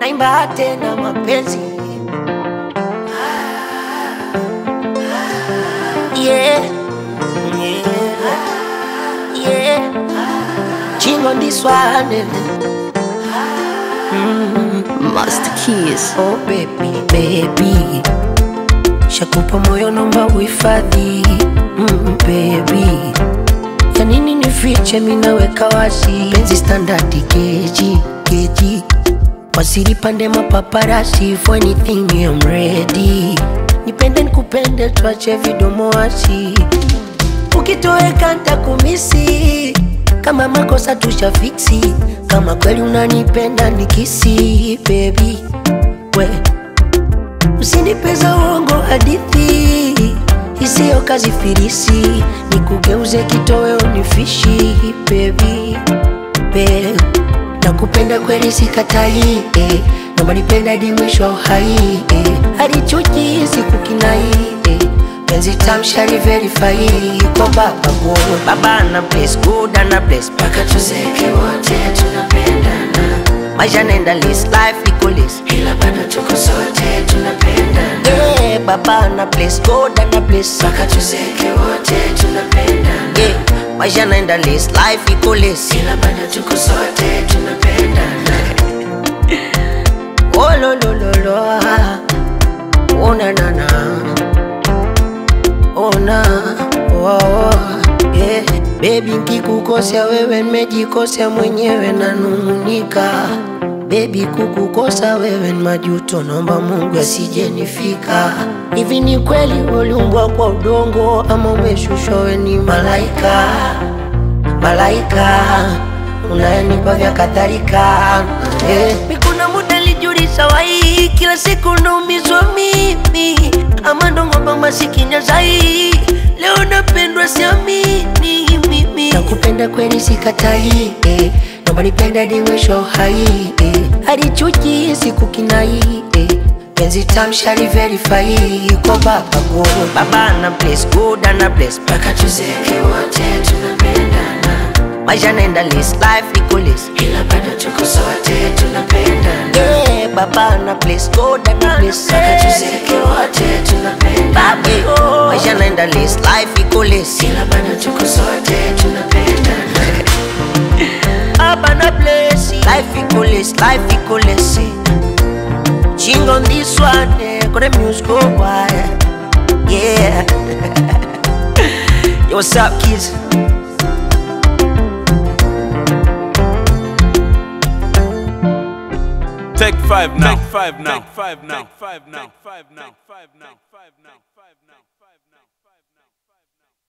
naimba tena mapenzi yeah. Yeah. Yeah. Ching on this one eh. Master Keys. Oh baby, baby Shakupa moyo nomba uhifadhi mm, baby Ya nini nifiche minaweka wazi Penzi standard keji, keji Wasiri pande mapaparasi For anything I'm ready Nipende nikupende tuache vidomo wasi Ukitoweka ntakumisi Kama makosa tushafiksi Kama kweli unanipenda nikisi baby we Usinipeza uongo hadithi isiyo kazi firisi Nikugeuze kitoweo nifishi baby babe Nakupenda kweli sikatai eh. Naomba nipenda hadi mwisho wa uhai eh. Hadi chuki sikukinai eh. Penzi tamshari verify kwa baba go Baba ana bless, good ana bless Paka tuzeke wote tunapendana Maisha nenda list, life iko list Ila bado tuko sote tunapendana yeah, Baba ana bless, God ana bless Paka tuzeke wote tunapendana yeah, Maisha nenda list, life iko list Ila bado tuko sote tunapendana Oh lo lo lo lo ah. Oh na na na ona oh, oh, yeah. Baby nkikukosea wewe nimejikosea mwenyewe nanung'unika Baby kukukosa wewe ni majuto, naomba Mungu asijenifika. Hivi ni kweli uliumbwa kwa udongo ama umeshushwa wewe ni malaika? Malaika unayenipa vya kadhalika eh. Mi kuna muda lijulisha wai, kila siku naumizwa mimi, ama ndo ng'ombe masikini zai. Leo napendwa siamini mimi, nakupenda kweli sikatai eh. Naomba nipende hadi mwisho wa uhai eh. Hadi chuki sikukinai eh. Penzi tamshari verify kwa baba go Baba ana bless, good ana bless Paka tuzeke wote tunapendana Maisha nenda list, life iko list Ila bado tuko sote tunapendana yeah, Baba ana bless, God ana bless Paka tuzeke wote tunapendana Baba, Maisha nenda list, life iko list Ila bado tuko sote tunapendana Baba na bless Life iko list, life iko list Ching on this one, eh, got the music go wild. Yeah. Yo, what's up, kids? Take five now. Take five now. Take five now. Take five now. Take five now. Take five now. Take five now. Take five now.